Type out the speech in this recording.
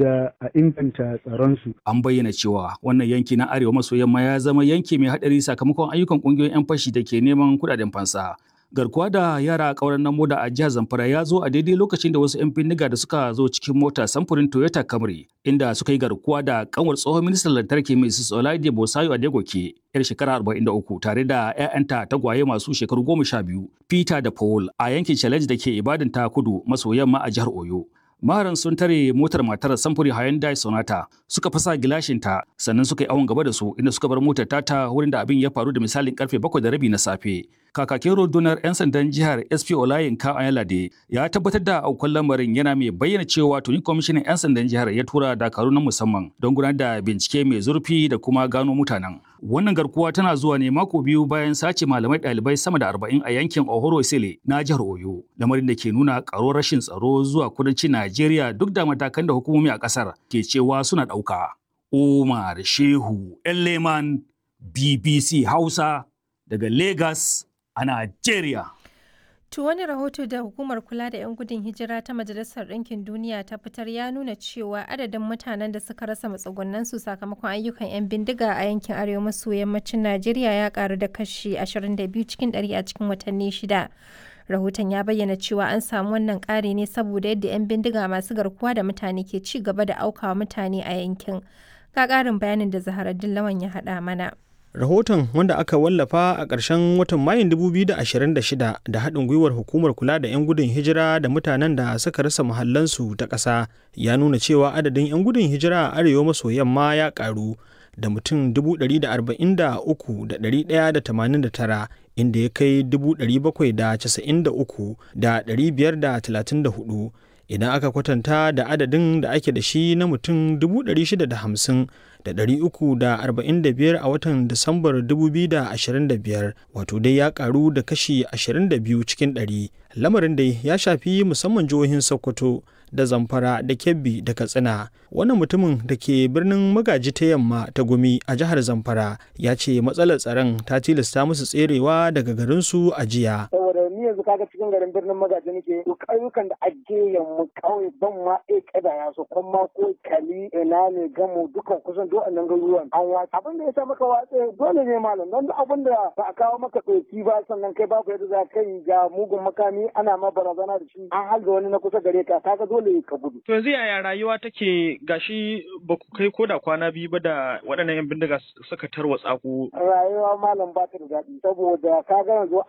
saboda a inganta tsaronsu. An bayyana cewa wannan yanki na arewa maso yamma ya zama yanki mai haɗari sakamakon ayyukan ƙungiyoyin 'yan fashi da ke neman kuɗaɗen fansa. garkuwa da yara a ƙauren nan moda a jihar Zamfara ya zo a daidai lokacin da wasu 'yan bindiga da suka zo cikin mota samfurin Toyota Camry inda suka yi garkuwa da kanwar tsohon ministan lantarki Mrs. Olaide Bosayo Adegoke yar shekara 43 tare da 'ya'yanta tagwaye masu shekaru 12 Peter da Paul a yankin Challenge da ke Ibadan ta kudu maso yamma a jihar Oyo. Maharan sun tare motar matar samfuri Hyundai Sonata suka fasa gilashinta sannan suka yi awon gaba da su inda suka bar motar tata wurin da abin ya faru da misalin karfe bakwai da rabi na safe. Kakakin rundunar 'yan sandan jihar SP Olayin Ayalade ya tabbatar da aukuwar lamarin yana mai bayyana cewa tuni kwamishinan 'yan sandan jihar ya tura dakaru na musamman don gudanar da bincike mai zurfi da kuma gano mutanen. Wannan garkuwa tana zuwa ne mako biyu bayan sace malamai ɗalibai sama da arba'in a yankin Ohoro Sele na jihar Oyo. Lamarin da ke nuna ƙaruwar rashin tsaro zuwa kudancin Najeriya duk da matakan da hukumomi a ƙasar ke cewa suna ɗauka. Umar Shehu Leman BBC Hausa daga Lagos a Najeriya. To wani rahoto da hukumar kula da 'yan gudun hijira ta Majalisar Ɗinkin Duniya ta fitar ya nuna cewa adadin mutanen da suka rasa matsugunansu sakamakon ayyukan 'yan bindiga a yankin arewa maso yammacin Najeriya ya karu da kashi 22 cikin 100 a cikin watanni shida. Rahoton ya bayyana cewa an samu wannan ƙari ne saboda yadda 'yan bindiga masu garkuwa da mutane ke ci gaba da aukawa mutane a yankin. Ga ƙarin bayanin da Zaharaddin Lawan ya haɗa mana. Rahoton wanda aka wallafa a ƙarshen watan Mayun 2026 da haɗin gwiwar hukumar kula da 'yan gudun hijira da mutanen da suka rasa muhallansu ta ƙasa ya nuna cewa adadin 'yan gudun hijira a arewa maso yamma ya ƙaru da mutum 143,189 inda ya kai 793,534 idan aka kwatanta da adadin da ake da shi na mutum 650 da ɗari uku da arba'in da biyar a watan Disambar 2025 wato dai ya karu da kashi 22 cikin ɗari. Lamarin dai ya shafi musamman jihohin Sokoto da Zamfara da Kebbi da Katsina. Wannan mutumin da ke birnin magaji ta yamma ta gumi a jihar Zamfara ya ce matsalar tsaron ta tilasta musu tserewa daga garinsu a jiya. Saboda ni yanzu kaga cikin garin birnin magaji nake duk ayyukan da ake yamma kawai ban ma e kada ya so kuma ko kali ina ne gamu dukan kusan duk annan garuruwan an watsa abin da ya sa maka watse dole ne malam don duk abin da ba a kawo maka ɗauki ba sannan kai babu yadda za ka yi ga mugun makami ana ma barazana da shi an halga wani na kusa gare ka kaga dole ka gudu. To yanzu yaya rayuwa take gashi ba ku kai ko da kwana biyu ba da waɗannan 'yan bindiga suka tarwatsa ku. Rayuwa malam ba ta da daɗi saboda kaga yanzu